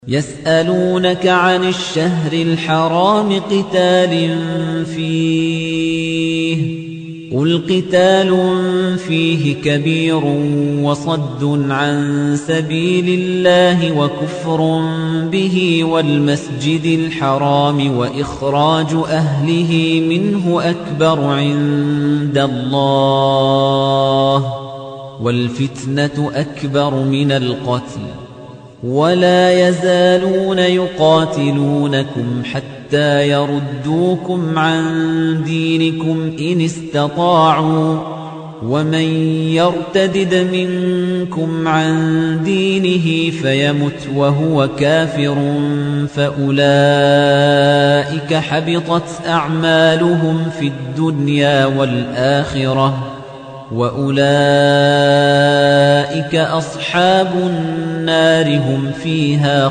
يسألونك عن الشهر الحرام قتال فيه قل قتال فيه كبير وصد عن سبيل الله وكفر به والمسجد الحرام وإخراج أهله منه أكبر عند الله والفتنة أكبر من القتل ولا يزالون يقاتلونكم حتى يردوكم عن دينكم إن استطاعوا ومن يرتدد منكم عن دينه فيمت وهو كافر فأولئك حبطت أعمالهم في الدنيا والآخرة وأولئك أصحاب النار هم فيها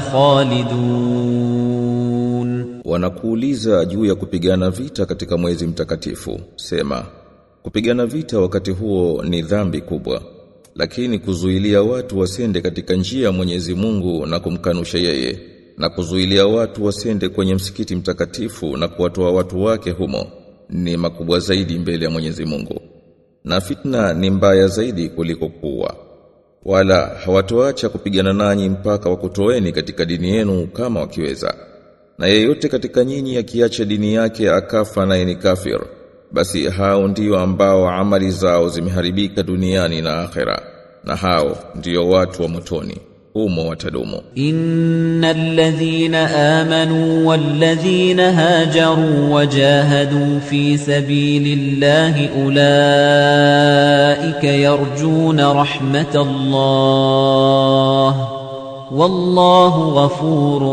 خالدون Wanakuuliza juu ya kupigana vita katika mwezi mtakatifu. Sema, kupigana vita wakati huo ni dhambi kubwa, lakini kuzuilia watu wasende katika njia ya Mwenyezi Mungu na kumkanusha yeye, na kuzuilia watu wasende kwenye msikiti mtakatifu na kuwatoa watu wake humo ni makubwa zaidi mbele ya Mwenyezi Mungu. Na fitna ni mbaya zaidi kuliko kuwa. Wala hawatoacha kupigana nanyi mpaka wakutoeni katika dini yenu kama wakiweza. Na yeyote katika nyinyi akiacha dini yake akafa naye ni kafir, basi hao ndio ambao amali zao zimeharibika duniani na akhera, na hao ndio watu wa motoni, humo watadumu. إن الذين آمنوا والذين هاجروا وجاهدوا في سبيل الله أولئك يرجون رحمة الله والله غفور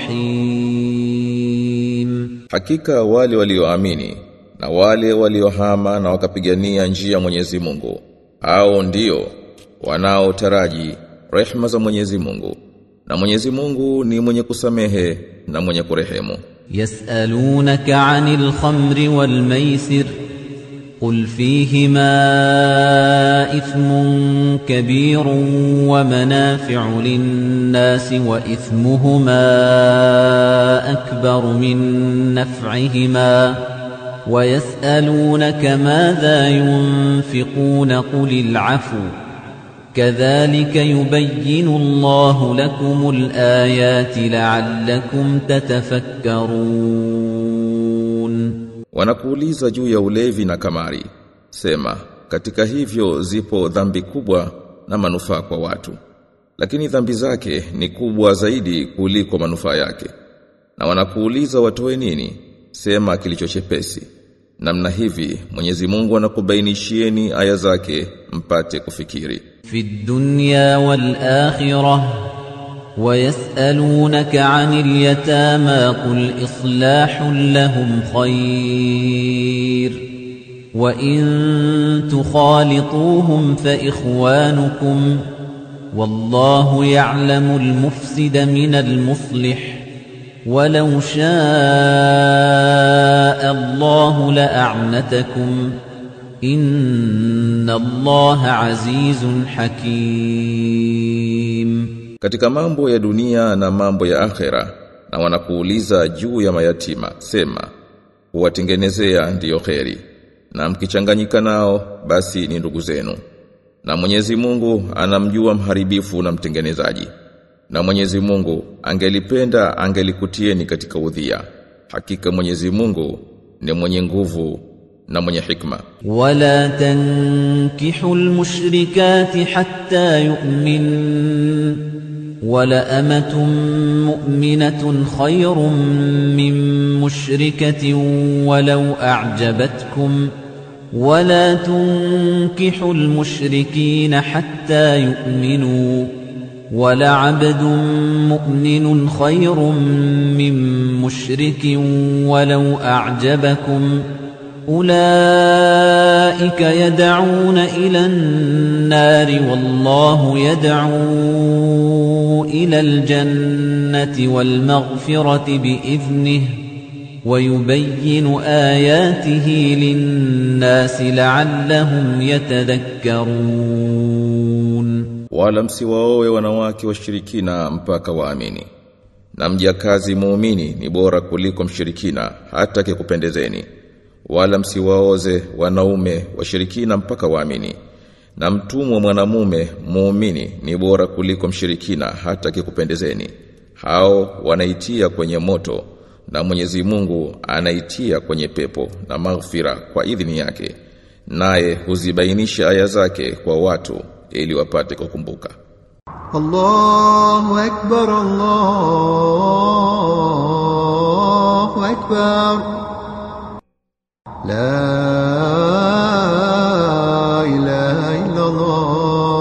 رحيم Hakika wale walioamini na wale waliohama na wakapigania njia ya Mwenyezi Mungu, hao ndio wanaotaraji rehma za Mwenyezi Mungu. Na Mwenyezi Mungu ni mwenye kusamehe na mwenye kurehemu. يسألونك عن الخمر والميسر قل فيهما إثم كبير ومنافع للناس وإثمهما أكبر من نفعهما ويسألونك ماذا ينفقون قل العفو كذلك يبين الله لكم الآيات لعلكم تتفكرون Wanakuuliza juu ya ulevi na kamari. Sema, katika hivyo zipo dhambi kubwa na manufaa kwa watu. Lakini dhambi zake ni kubwa zaidi kuliko manufaa yake. Na wanakuuliza watoe nini? Sema kilicho chepesi. Namna hivi Mwenyezi Mungu anakubainishieni aya zake mpate kufikiri. في الدنيا والآخرة ويسألونك عن اليتامى قل إصلاح لهم خير وإن تخالطوهم فإخوانكم والله يعلم المفسد من المصلح ولو شاء الله لأعنتكم Inna Allaha azizun hakim. Katika mambo ya dunia na mambo ya akhera na wanakuuliza juu ya mayatima sema huwatengenezea ndiyo kheri na mkichanganyika nao basi ni ndugu zenu na Mwenyezi Mungu anamjua mharibifu na mtengenezaji na Mwenyezi Mungu angelipenda angelikutieni katika udhia hakika Mwenyezi Mungu ni mwenye nguvu na mwenye hikma ولا تنكحوا المشركات حتى يؤمن ولأمة مؤمنة خير من مشركة ولو أعجبتكم ولا تنكحوا المشركين حتى يؤمنوا ولعبد مؤمن خير من مشرك ولو أعجبكم أولئك يدعون إلى النار والله يدعو إلى الجنة والمغفرة بإذنه ويبين آياته للناس لعلهم يتذكرون wala msiwaoe wanawake washirikina mpaka waamini na mjakazi muumini ni bora kuliko mshirikina hata kikupendezeni wala msiwaoze wanaume washirikina mpaka waamini na mtumwa mwanamume muumini ni bora kuliko mshirikina hata kikupendezeni hao wanaitia kwenye moto na Mwenyezi Mungu anaitia kwenye pepo na maghfira kwa idhini yake naye huzibainisha aya zake kwa watu ili wapate kukumbuka الله أكبر الله أكبر لا إله إلا الله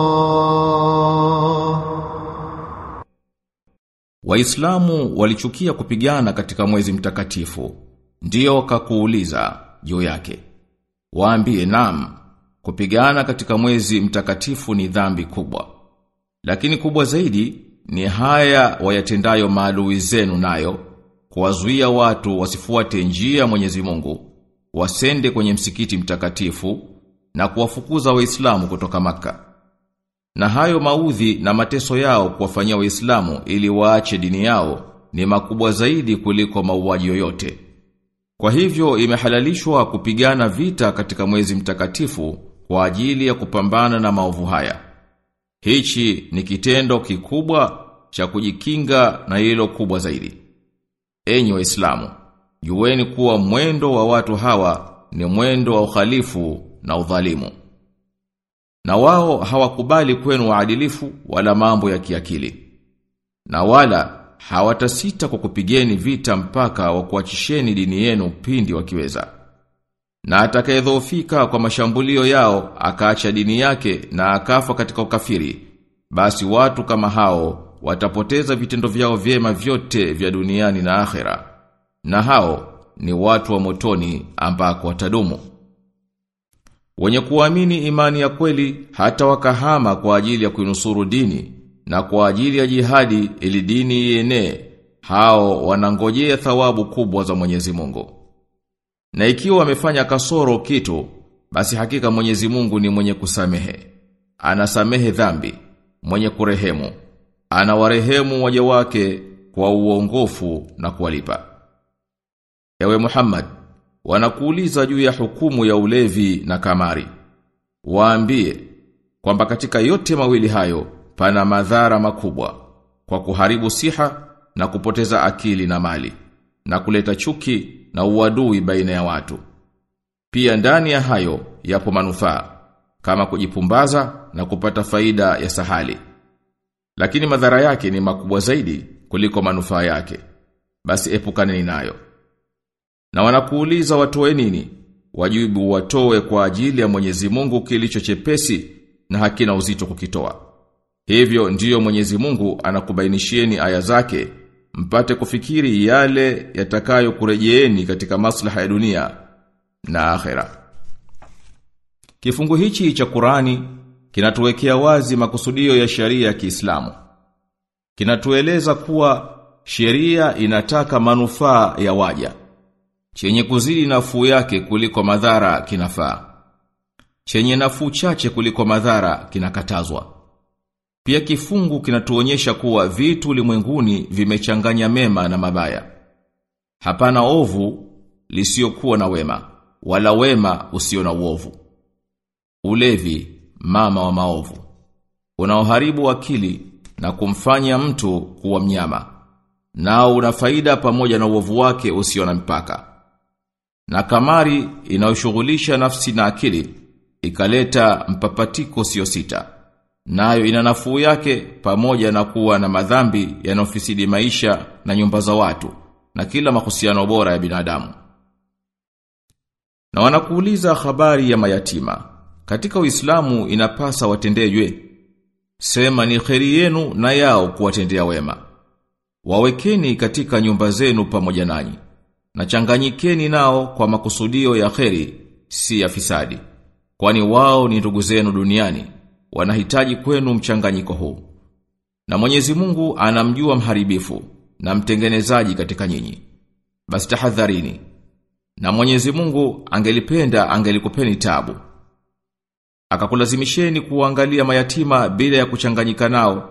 Waislamu walichukia kupigana katika mwezi mtakatifu. Ndiyo kakuuliza juu yake. Waambie nam, kupigana katika mwezi mtakatifu ni dhambi kubwa. Lakini kubwa zaidi ni haya wayatendayo maadui zenu nayo, kuwazuia watu wasifuate njia ya Mwenyezi Mungu, wasende kwenye msikiti mtakatifu na kuwafukuza Waislamu kutoka maka Na hayo maudhi na mateso yao kuwafanyia Waislamu ili waache dini yao ni makubwa zaidi kuliko mauaji yoyote. Kwa hivyo imehalalishwa kupigana vita katika mwezi mtakatifu kwa ajili ya kupambana na maovu haya. Hichi ni kitendo kikubwa cha kujikinga na hilo kubwa zaidi. Enyi waislamu, jueni kuwa mwendo wa watu hawa ni mwendo wa ukhalifu na udhalimu. Na wao hawakubali kwenu waadilifu wala mambo ya kiakili. Na wala hawatasita kwa kupigeni vita mpaka wa kuachisheni dini yenu pindi wakiweza. Na atakayedhoofika kwa mashambulio yao akaacha dini yake na akafa katika ukafiri, basi watu kama hao watapoteza vitendo vyao vyema vyote vya duniani na akhera. Na hao ni watu wa motoni ambako watadumu. Wenye kuamini imani ya kweli hata wakahama kwa ajili ya kuinusuru dini na kwa ajili ya jihadi ili dini ienee, hao wanangojea thawabu kubwa za Mwenyezi Mungu. Na ikiwa wamefanya kasoro kitu, basi hakika Mwenyezi Mungu ni mwenye kusamehe. Anasamehe dhambi, mwenye kurehemu. Anawarehemu waja wake kwa uongofu na kuwalipa. Ewe Muhammad, wanakuuliza juu ya hukumu ya ulevi na kamari. Waambie kwamba katika yote mawili hayo pana madhara makubwa kwa kuharibu siha na kupoteza akili na mali na kuleta chuki na uadui baina ya watu. Pia ndani ya hayo yapo manufaa kama kujipumbaza na kupata faida ya sahali. Lakini madhara yake ni makubwa zaidi kuliko manufaa yake. Basi epukaneni nayo. Na wanakuuliza watoe nini? Wajibu watoe kwa ajili ya Mwenyezi Mungu kilicho chepesi na hakina uzito kukitoa. Hivyo ndiyo Mwenyezi Mungu anakubainishieni aya zake mpate kufikiri yale yatakayo kurejeeni katika maslaha ya dunia na akhera. Kifungu hichi cha Qurani kinatuwekea wazi makusudio ya sharia ya Kiislamu. Kinatueleza kuwa sheria inataka manufaa ya waja. Chenye kuzidi nafuu yake kuliko madhara kinafaa. Chenye nafuu chache kuliko madhara kinakatazwa. Pia kifungu kinatuonyesha kuwa vitu ulimwenguni vimechanganya mema na mabaya. Hapana ovu lisiokuwa na wema, wala wema usio na uovu. Ulevi, mama wa maovu. Unaoharibu akili na kumfanya mtu kuwa mnyama. Nao una faida pamoja na uovu wake usio na mpaka. Na kamari inayoshughulisha nafsi na akili ikaleta mpapatiko sio sita. Nayo ina nafuu yake pamoja na kuwa na madhambi yanayofisidi maisha na nyumba za watu na kila mahusiano bora ya binadamu. Na wanakuuliza habari ya mayatima. Katika Uislamu inapasa watendejwe. Sema ni kheri yenu na yao kuwatendea wema. Wawekeni katika nyumba zenu pamoja nanyi. Na changanyikeni nao kwa makusudio ya kheri, si ya fisadi. Kwani wao ni ndugu zenu duniani, wanahitaji kwenu mchanganyiko huu. Na Mwenyezi Mungu anamjua mharibifu na mtengenezaji katika nyinyi. Basi tahadharini. Na Mwenyezi Mungu angelipenda angelikupeni tabu. Akakulazimisheni kuangalia mayatima bila ya kuchanganyika nao,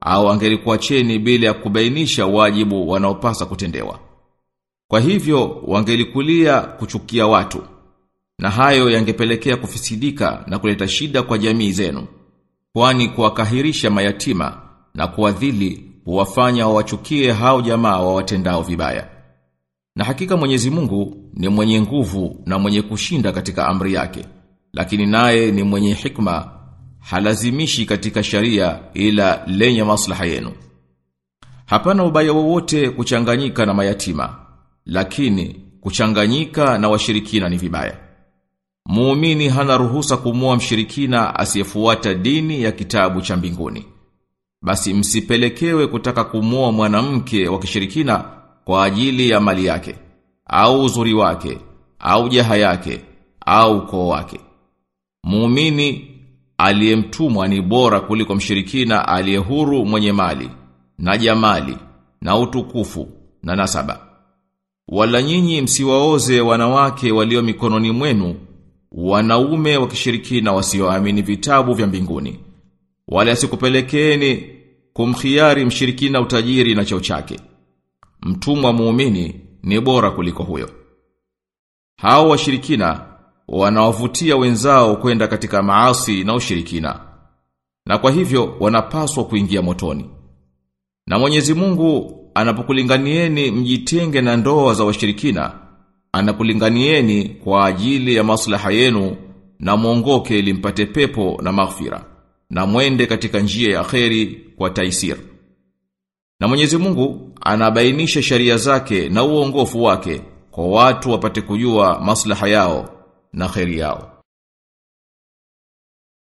au angelikuacheni bila ya kubainisha wajibu wanaopasa kutendewa. Kwa hivyo wangelikulia kuchukia watu na hayo yangepelekea kufisidika na kuleta shida kwa jamii zenu. Kwani kuwakahirisha mayatima na kuwadhili huwafanya wawachukie hao jamaa wawatendao vibaya. Na hakika Mwenyezi Mungu ni mwenye nguvu na mwenye kushinda katika amri yake, lakini naye ni mwenye hikma, halazimishi katika sharia ila lenye maslaha yenu. Hapana ubaya wowote kuchanganyika na mayatima, lakini kuchanganyika na washirikina ni vibaya. Muumini hana ruhusa kumua mshirikina asiyefuata dini ya kitabu cha mbinguni. Basi msipelekewe kutaka kumua mwanamke wa kishirikina kwa ajili ya mali yake, au uzuri wake, au jaha yake, au ukoo wake. Muumini aliyemtumwa ni bora kuliko mshirikina aliyehuru mwenye mali, na jamali, na utukufu, na nasaba. Wala nyinyi msiwaoze wanawake walio mikononi mwenu, wanaume wa kishirikina wasioamini vitabu vya mbinguni. Wala asikupelekeeni kumkhiari mshirikina utajiri na cheo chake. Mtumwa muumini ni bora kuliko huyo. Hao washirikina wanawavutia wenzao kwenda katika maasi na ushirikina. Na kwa hivyo wanapaswa kuingia motoni. Na Mwenyezi Mungu anapokulinganieni mjitenge na ndoa za washirikina, anakulinganieni kwa ajili ya maslaha yenu na mwongoke ili mpate pepo na maghfira na mwende katika njia ya kheri kwa taisir. Na Mwenyezi Mungu anabainisha sharia zake na uongofu wake kwa watu wapate kujua maslaha yao na kheri yao.